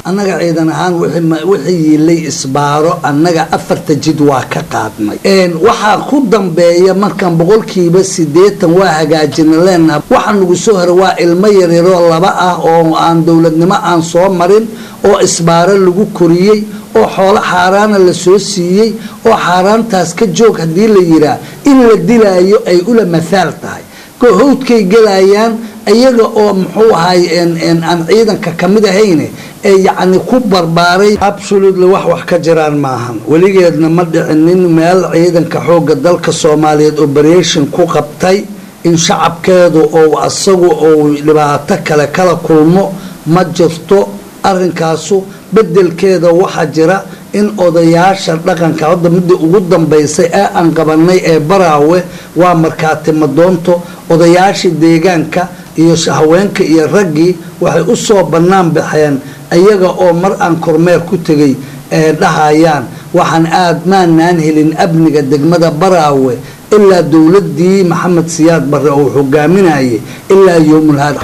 annaga ciidan ahaan wixii yiilay isbaaro annaga afarta jid waa ka qaadnay waxaa ku dambeeya markaan boqolkiiba sideetan waa hagaajina leenaha waxa nagu soo hora waa ilmo yaryaroo laba ah oo aan dowladnimo aan soo marin oo isbaaro lagu koriyey oo xoolo xaaraana la soo siiyey oo xaaraantaas ka joog haddii la yiraa in la dilaayo ay ula mathaal tahay howdkay gelayaan iyaga oo muxuu ahay aan ciidanka kamid ahayne ee yacni ku barbaaray absolutely wax wax ka jiraan maahan weligeedna ma dhicinin meel ciidanka xooga dalka soomaaliyeed operation ku qabtay in shacabkeedu ou asagu ou dhibaato kale kala kulmo ma jirto arrinkaasu bedelkeeda waxaa jira in odayaasha dhaqanka hadda midda ugu dambaysay ee aan qabanay ee baraawe waa markaati madoonto odayaashii deegaanka iyo haweenka iyo raggii waxay u soo bannaan baxeen iyaga oo mar aan kormeer ku tegay ee dhahayaan waxaan aad maanaan helin amniga degmada baraawe ilaa dowladii maxamed siyaad barre uu hogaaminayay ilaa yowmulhaad